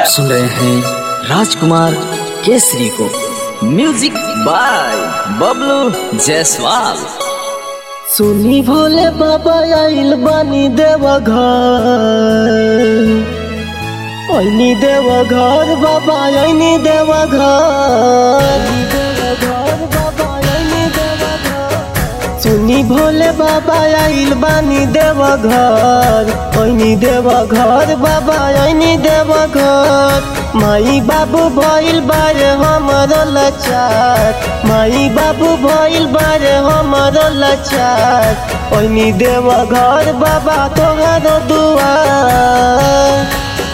सुन रहे हैं राजकुमार केसरी को म्यूजिक बाय बबलू जायसवाल सुनी भोले बाबा आइल बानी देवा घर ऐनी देवा घर बाबा ऐनी देवा घर बाबा ऐनी देवा घर सुनी भोले बाबा आइल बानी देवा घर ऐनी देवा घर बाबा ऐनी देवा घर माई बाबू भइल बारे हमर लाचार माई बाबू भइल बारे हमर लाचार ऐनी देवा घर बाबा तोहर दुआर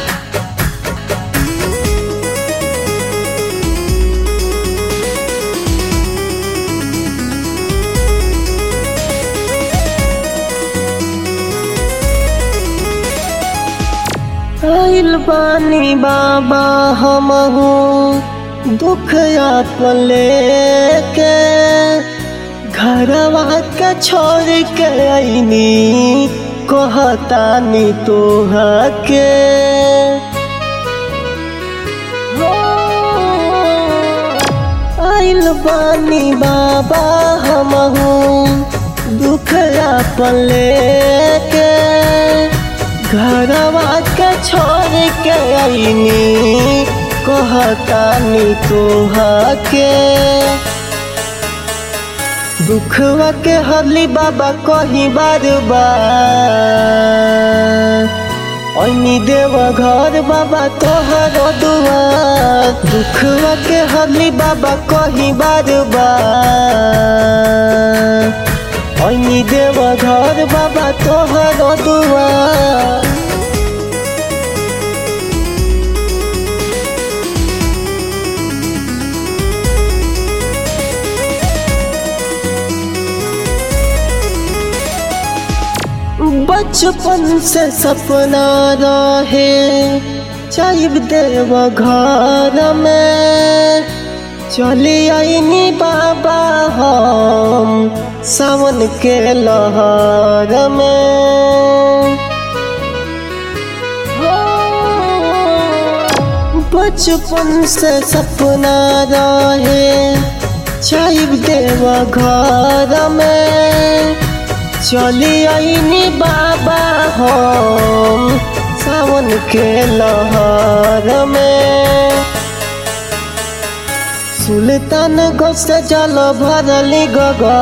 आइल बानी बाबा हमहू दुख आपन लेके घरवा के छोड़ के आईनी कहतानी तोहा के हो, आइल बानी बाबा हमहू दुख आपन लेके घरवा के छोड़ के आईनी कहतानी तोहा के दुखवा के हरली बाबा कही बार बार ऐनी देव घर बाबा तोहर दुआर दुखवा के हरली बाबा कही बार बार ऐनी देव घर बाबा तोहर दुआर बचपन से सपना रहे चाइब देव घर में चली आईनी बाबा हम सावन के लहर में बचपन से सपना रहे चाइब देव घर में चली आईनी बाबा हम सावन के लहर में सुल्तान गोस जल भरली गगा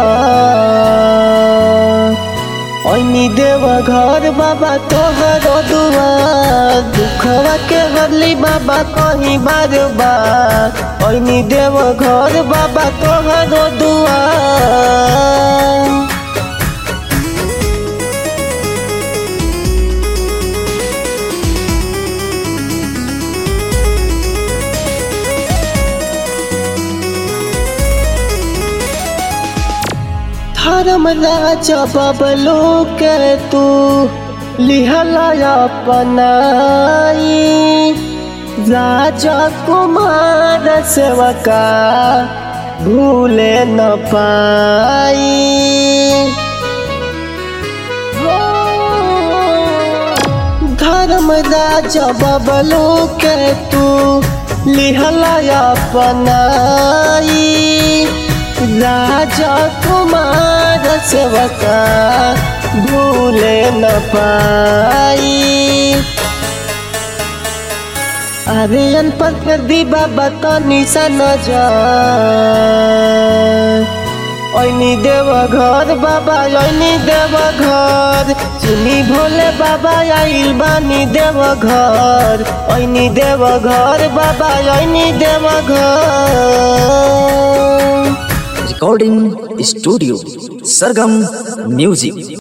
ऐनी देव घर बाबा तोहर दुआर दुखवा के हरली बाबा कहीं बार बार ऐनी देव घर बाबा तोहर दुआर धर्म राजा बबलू के तू लिहला अपनाई राजा कुमार सेवका भूले न पाई धर्म राजा बबलू के तू लिहला अपनाई राजा कुमार सेवका भूले न पाई अरे अनपढ़ कर दी बाबा तो निशान जा ऐनी देव घर बाबा ऐनी देव घर चुनी भोले बाबा आइल बानी देव घर ऐनी देव घर बाबा ऐनी देव घर रिकॉर्डिंग स्टूडियो सरगम म्यूजिक